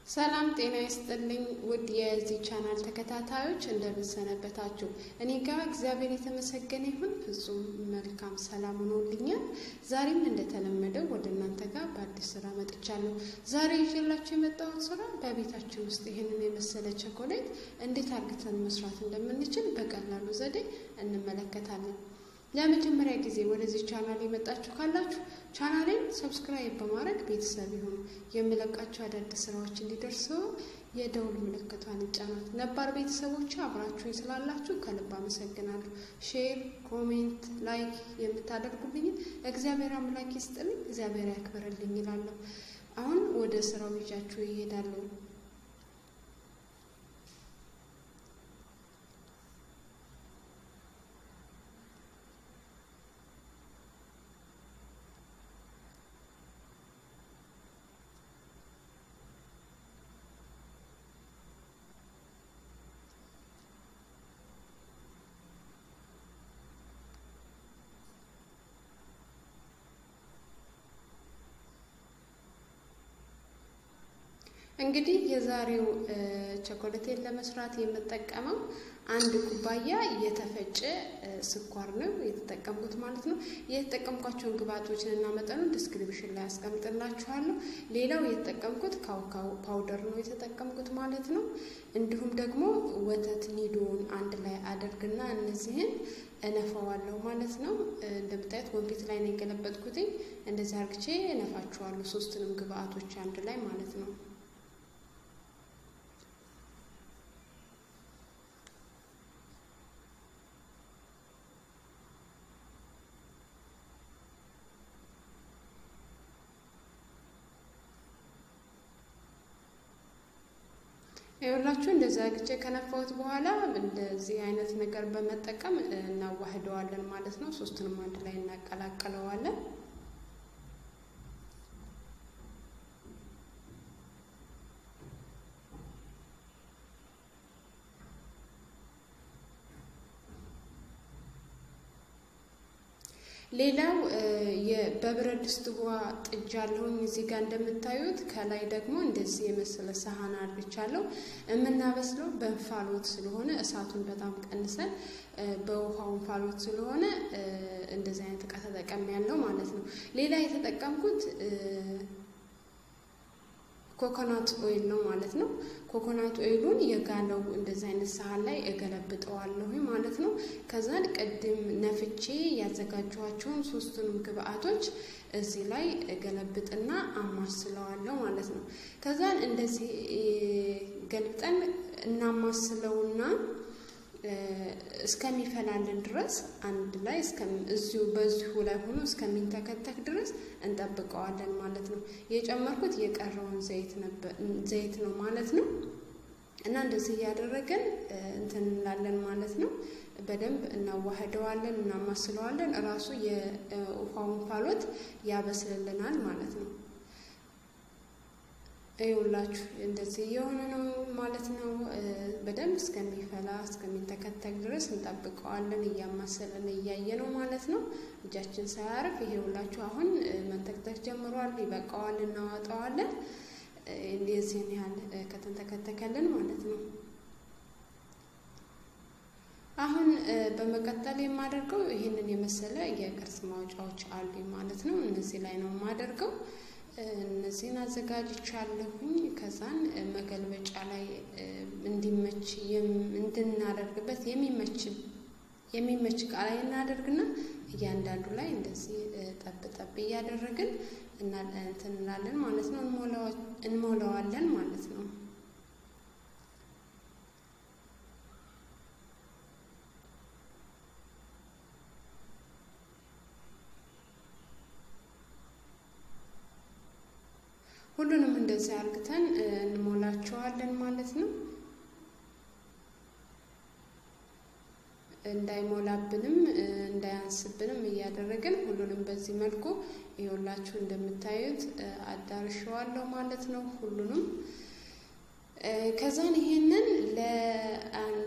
ሰላም ጤና ይስጥልኝ ውድ የዚህ ቻናል ተከታታዮች እንደምንሰነበታችሁ። እኔ ጋር እግዚአብሔር የተመሰገነ ይሁን ፍጹም መልካም ሰላም ሆኖልኛል። ዛሬም እንደተለመደው ወደ እናንተ ጋር በአዲስ ስራ መጥቻለሁ። ዛሬ ይዤላችሁ የመጣሁት ስራ በቤታችን ውስጥ ይህንን የመሰለ ቸኮሌት እንዴት አርግተን መስራት እንደምንችል በቀላሉ ዘዴ እንመለከታለን። ለመጀመሪያ ጊዜ ወደዚህ ቻናል የመጣችሁ ካላችሁ ቻናሌን ሰብስክራይብ በማድረግ ቤተሰብ ይሁኑ። የምለቃቸው አዳዲስ ስራዎች እንዲደርሰው የደውል ምልክቷን ይጫናት። ነባር ቤተሰቦች አብራችሁኝ ስላላችሁ ከልብ አመሰግናለሁ። ሼር፣ ኮሜንት፣ ላይክ የምታደርጉልኝን እግዚአብሔር አምላክ ይስጥልኝ፣ እግዚአብሔር ያክብርልኝ ይላለሁ። አሁን ወደ ስራው ይዣችሁ ይሄዳለሁ። እንግዲህ የዛሬው ቸኮሌቴን ለመስራት የምጠቀመው አንድ ኩባያ የተፈጨ ስኳር ነው የተጠቀምኩት ማለት ነው። የተጠቀምኳቸውን ግብአቶችን እና መጠኑን ዲስክሪፕሽን ላይ አስቀምጥላችኋለሁ። ሌላው የተጠቀምኩት ካውካው ፓውደር ነው የተጠቀምኩት ማለት ነው። እንዲሁም ደግሞ ወተት ኒዶውን አንድ ላይ አደርግና እነዚህን እነፋዋለሁ ማለት ነው። እንደምታዩት ወንፊት ላይ ነው የገለበጥኩትኝ። እንደዚህ አርግቼ እነፋችኋለሁ ሶስቱንም ግብአቶች አንድ ላይ ማለት ነው። ይኸውላችሁ እንደዚህ አግቼ ከነፋሁት በኋላ እንደዚህ አይነት ነገር በመጠቀም እናዋህደዋለን ማለት ነው። ሶስቱንም አንድ ላይ እናቀላቅለዋለን። ሌላው በብረት ድስት ውሃ ጥጃለሁኝ እዚህ ጋር እንደምታዩት። ከላይ ደግሞ እንደዚህ የመሰለ ሰሃን አድርቻለሁ። የምናበስለው በእንፋሎት ስለሆነ እሳቱን በጣም ቀንሰን በውሃው እንፋሎት ስለሆነ እንደዚህ አይነት እቃ ተጠቀም ያለው ማለት ነው። ሌላ የተጠቀምኩት ኮኮናት ኦይል ነው ማለት ነው። ኮኮናት ኦይሉን የጋለው እንደዚህ አይነት ሳህን ላይ እገለብጠዋለሁ ማለት ነው። ከዛን ቅድም ነፍቼ ያዘጋጀኋቸውን ሶስቱንም ግብአቶች እዚህ ላይ እገለብጥና አማስለዋለሁ ማለት ነው። ከዛን እንደዚህ ገልብጠን እናማስለውና እስከሚፈላልን ድረስ አንድ ላይ እዚሁ በዚሁ ላይ ሆኖ እስከሚንተከተክ ድረስ እንጠብቀዋለን ማለት ነው። የጨመርኩት የቀረውን ዘይት ነው ማለት ነው። እና እንደዚህ እያደረገን እንትን እንላለን ማለት ነው። በደንብ እናዋህደዋለን፣ እናማስለዋለን። እራሱ የውሃውን እንፋሎት ያበስልልናል ማለት ነው። ይኸውላችሁ እንደዚህ የሆነ ነው ማለት ነው። በደንብ እስከሚፈላ እስከሚንተከተክ ድረስ እንጠብቀዋለን እያማሰለን እያየ ነው ማለት ነው። እጃችን ሳያርፍ ይሄውላችሁ አሁን መንተክተክ ጀምሯል። ይበቃዋል፣ እናዋጠዋለን። የዚህን ያህል ከተንተከተከልን ማለት ነው። አሁን በመቀጠል የማደርገው ይህንን የመሰለ የቅርጽ ማውጫዎች አሉ ማለት ነው። እነዚህ ላይ ነው የማደርገው። እነዚህን አዘጋጅቻለሁኝ። ከዛን መገልበጫ ላይ እንዲመች እንድናደርግበት የሚመች የሚመች እቃ ላይ እናደርግና እያንዳንዱ ላይ እንደዚህ ጠብ ጠብ እያደረግን እንትን እንላለን ማለት ነው። እንሞላዋለን ማለት ነው። ሁሉንም እንደዚህ አርግተን እንሞላቸዋለን ማለት ነው። እንዳይሞላብንም እንዳያንስብንም እያደረግን ሁሉንም በዚህ መልኩ ይኸውላችሁ እንደምታዩት አዳርሸዋለሁ ማለት ነው። ሁሉንም ከዛን ይሄንን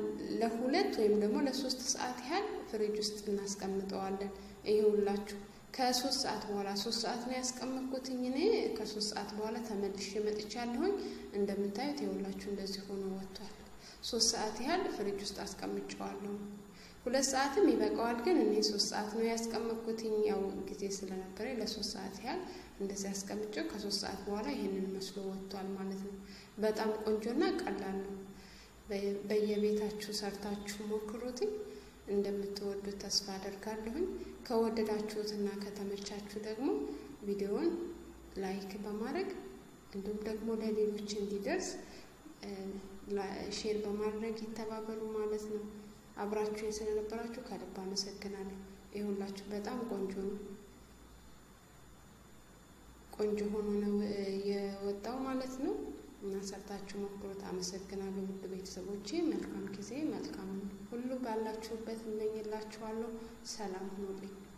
ለሁለት ወይም ደግሞ ለሶስት ሰዓት ያህል ፍሪጅ ውስጥ እናስቀምጠዋለን። ይኸውላችሁ ከሶስት ሰዓት በኋላ ሶስት ሰዓት ነው ያስቀመጥኩትኝ እኔ ከሶስት ሰዓት በኋላ ተመልሼ መጥቻለሁኝ። እንደምታዩት የሁላችሁ እንደዚህ ሆኖ ወጥቷል። ሶስት ሰዓት ያህል ፍሪጅ ውስጥ አስቀምጨዋለሁ። ሁለት ሰዓትም ይበቃዋል፣ ግን እኔ ሶስት ሰዓት ነው ያስቀመጥኩትኝ። ያው ጊዜ ስለነበረ ለሶስት ሰዓት ያህል እንደዚህ አስቀምጨው ከሶስት ሰዓት በኋላ ይህንን መስሎ ወጥቷል ማለት ነው። በጣም ቆንጆና ቀላል ነው። በየቤታችሁ ሰርታችሁ ሞክሩትኝ። እንደምትወዱት ተስፋ አደርጋለሁኝ። ከወደዳችሁትና ከተመቻችሁ ደግሞ ቪዲዮውን ላይክ በማድረግ እንዲሁም ደግሞ ለሌሎች እንዲደርስ ሼር በማድረግ ይተባበሩ ማለት ነው። አብራችሁ ስለነበራችሁ ከልብ አመሰግናለሁ። ይሁላችሁ በጣም ቆንጆ ነው። ቆንጆ ሆኖ ነው የወጣው ማለት ነው እና ሰርታችሁ ሞክሩት። አመሰግናለሁ ውድ ቤተሰቦቼ። መልካም ጊዜ፣ መልካም ሁሉ ባላችሁበት እመኝላችኋለሁ። ሰላም ሁኑልኝ።